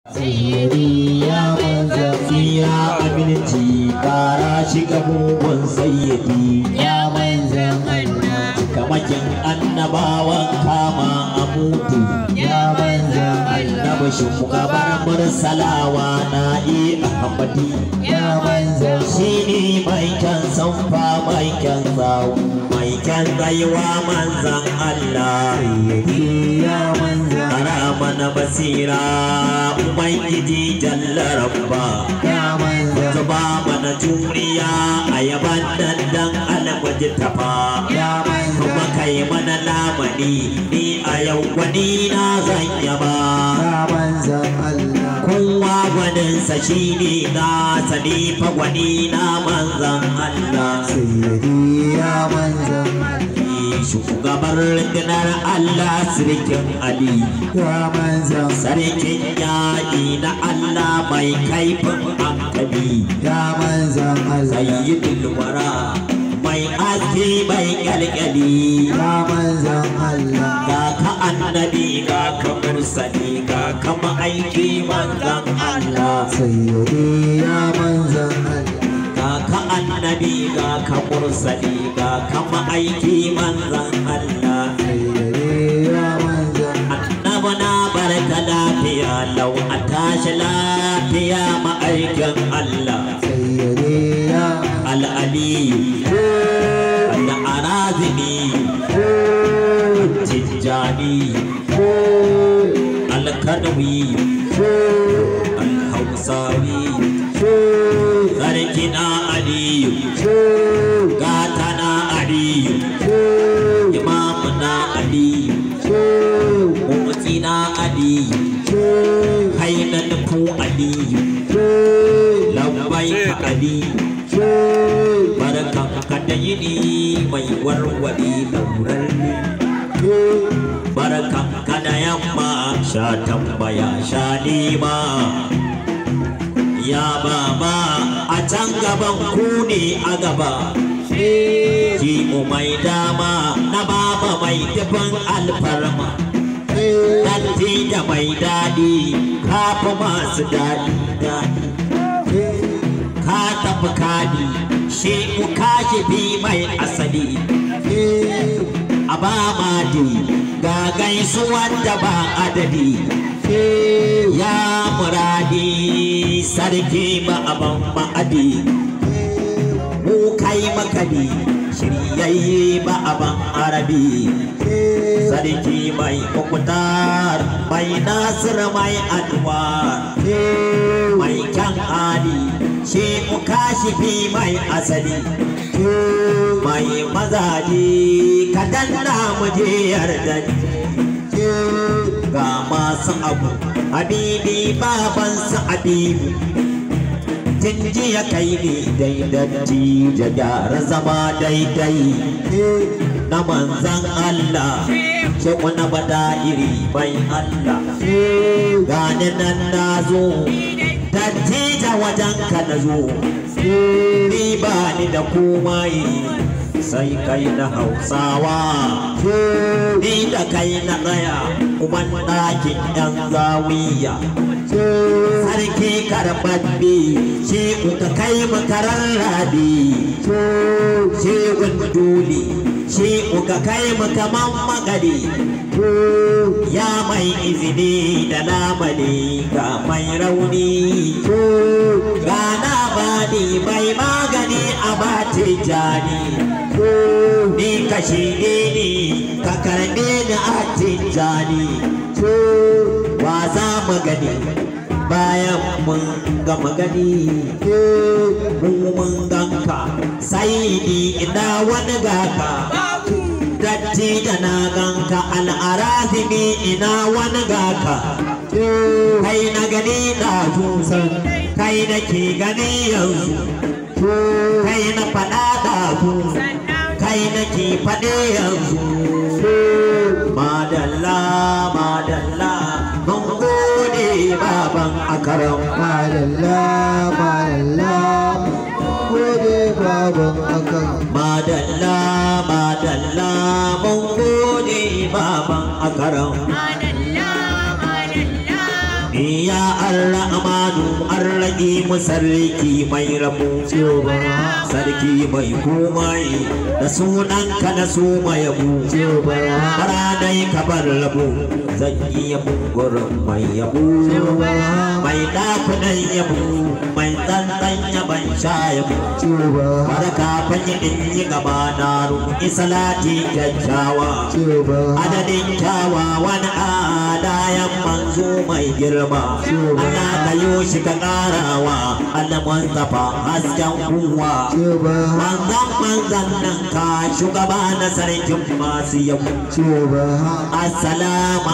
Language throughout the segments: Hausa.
sayyidi ya manzan tsira aminci kara shiga mugun sayyidi ya manzan Allah kamakin annabawan kama a mutu ya manzan Allah annabi shugabar mursalawa na yi ahmadi ya manzan shi ne mai kyan sanfa mai kyan zawo mai kyan rayuwa manzan Allah ya manzan Ara mana basira Ubangiji jalla rabba ya manzan Zuba mana juriya a yaban dandan alwaji tafa ya manzan Kuma kai mana lamani ni a yau gwani na zan yaba ya manzan Allah Kowa gwaninsa shi ne na sani fa gwani na manzan Allah sayyidi ya manzan Shugabar rundunar Allah sirikin Ali ya manzan Sarkin yaƙi na Allah mai kaifin hankali ya manzan Allah Sayyidul wara mai aski mai kyalkyali ya manzan Allah Ga ka annabi ga ka mursali ga ka ma'aiki manzan Allah sayyidi ya manzan Allah Ga ka annabi ga ka mursali ga ka ma'aiki manzan Allah sayyidi ya manzan Annabi na barka lafiya lau a tashi lafiya ma'aikin Allah sayyidi ya al'aliyu al'arazimi tijjani alkanawi alhausawi sarkina aliyu gatana aliyu imamuna aliyu mutsina aliyu hainanfu aliyu lambai ka aliyu barkan ka da yini mai warware daurar barkan ka da yamma sha tambaya sha nema ya baba a can gaban ku ne a gaba ki mai dama na baba mai tafin alfarma Datti da mai daɗi kafa masu daɗi daɗi ka tafi kadi shi ku kashi bi mai asali a ba madi ga gaisuwar da ba adadi ya muradi sarki ba aban ma'adi mu kai makadi shiryayye ba aban arabi sarki mai kukutar mai nasir mai anwar mai kyan hali shi ku kashi fi mai asali mai mazaje ka danna mu je yarda ga masu abu habibi babansa habibu tun jiya kai ne daidatti da gyara zama daidai na manzan Allah ce wani bada iri bai Allah gani nan na zo datti da wajen ka na zo ni ba ni da komai sai kai na hausawa ni da kai na tsaya uban ɗakin yan zawiya sarki karɓaɓɓe shi kuka kai makarar rabi shi dole shi kuka kai makaman magari ya mai izini da lamani ga mai rauni ga na bani mai magani a bati jani ni kashi ne ni ka karɓe ni a tijjani wa za mu gani bayan mun gama gani mun mun ganka sai ni ina wani gaka datti da na ganka al'arazimi ina wani gaka kai na gani na tusan kai na ke gani yanzu kai na faɗa da kai na ke faɗe yanzu madalla madalla mun gode baban akaram madalla madalla gode baban akan madalla madalla mun gode baban akaram Madalla, madalla, ya ar-rahmanu ar-rahim sarki mai rabu Shehu Barhama sarki mai komai da sunanka na su mai yabo Shehu Barhama bara dai ka bar labo zan yi yabo gurin mai yabo Shehu Barhama mai dakunan yabo mai tsantsan yaban sha yabo Shehu Barhama barka fanyi in yi gaba na roƙi salati kyakkyawa Shehu Barhama adadin kyawawan adayan manzo mai girma Allah ka yi shi ka ƙarawa Allah Mustapha hasken kuwa Shehu Barhama manzan manzan nan ka shugaba na sarkin masu yabo Shehu Barhama assalamu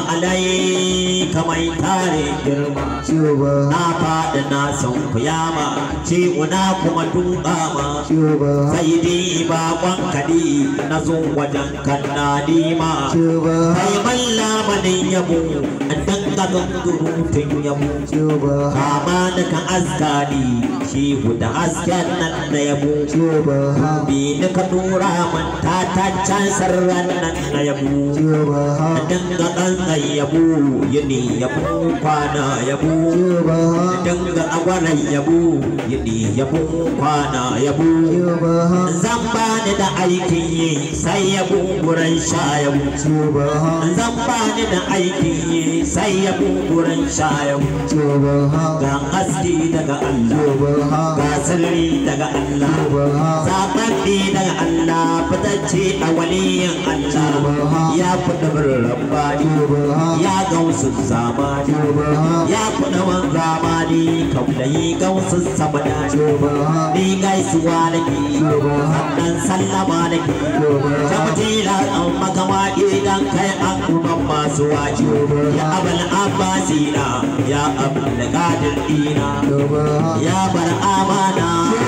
alaika mai tare girma Shehu Barhama na faɗi na san kuyama ciwuna kuma duka ma Shehu Barhama sai dai bakon kaɗi na zo wajen kan na nima Shehu Barhama kai malla manin yabo an danga gangurutun yabo Shehu Barhama kama da kan askari shi da hasken nan na yabo Shehu Barhama bi ni ka dora man ta ta can sarran nan na yabo Shehu Barhama danga kankan yabo yini yabo kwana yabo Shehu Barhama danga agwaran yabo yini yabo kwana yabo Shehu Barhama zan ba ni da aikin yi sai yabo gurin sha yabo Shehu Barhama zan ba ni da aikin yi sai yabo gurin sha yabo Shehu Barhama ga haske daga Allah Shehu Barhama ga sirri daga Allah Shehu Barhama zaɓaɓɓe daga Allah fitacce a waliyin Allah ya kuɗa birnin bani Shehu Barhama ya gausu zamani Shehu Barhama ya kuɗa wan zamani kaulayi gausu samadani Shehu Barhama ni gaisuwa nake sannan sallama nake Shehu Barhama Jamtila an makama idan kai an kuma masu waje ya abal abbasina ya abul qadir dina Shehu Barhama ya bar amana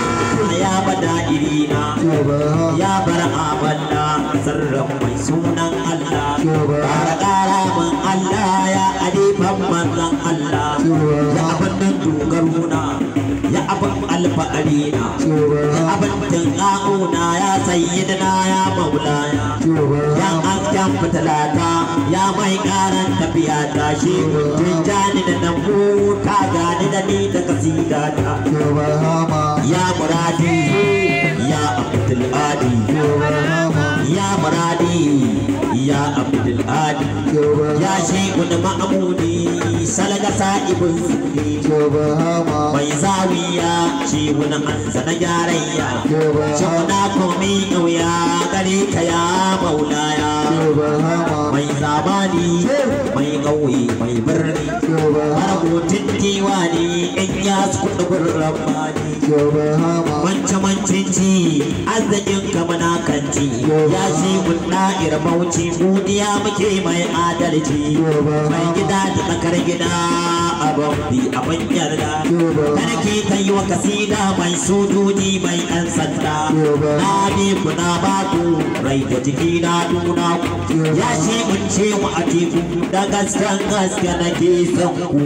ya bada irina Shehu Barhama ya bar abanna sirrin mai sunan Allah Shehu Barhama Kara kara min Allah ya alifan manzan Allah Shehu ya Barhama abin nan dogaruna ya abin alfa'arina Shehu ya Barhama abin tunƙa'una ya sayyidina ya maulaya Shehu ya Barhama hasken fitilata ya mai karan tafiya ta shi tijjani da nan ta gani da ni da kasidata Shehu Barhama ya muradi ya abdul adi Shehu Barhama ya muradi ya abdul adi Shehu Barhama ya shekun ma'amudi salaga sa'ibin sunni Shehu Barhama mai zawiya shi wani ansa na gyarayya Shehu Barhama Shuna komi ƙauya gare ka ya maulaya Shehu Barhama mai zamani mai ƙauye mai birni Shehu Barhama harkokin diwani in ya kuɗa gurran bani Shehu Barhama wance mancin ci arzikin ka manakanci ya shi mun da'ir bauchi godiya muke mai adalci mai gida da tsakar gida abin bi abin yarda kada ke ta yi wa kasida mai sojoji mai ɗan sanda na bi ku na ba ku rai da jiki na nuna ku ya shi mun ce mu a teku da gasken gaske nake son ku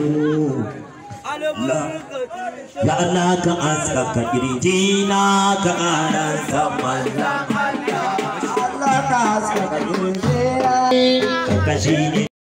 Ya Allah ka askaka kirjina ka ƙara saman Allah ka haskaka kirjina kashi ne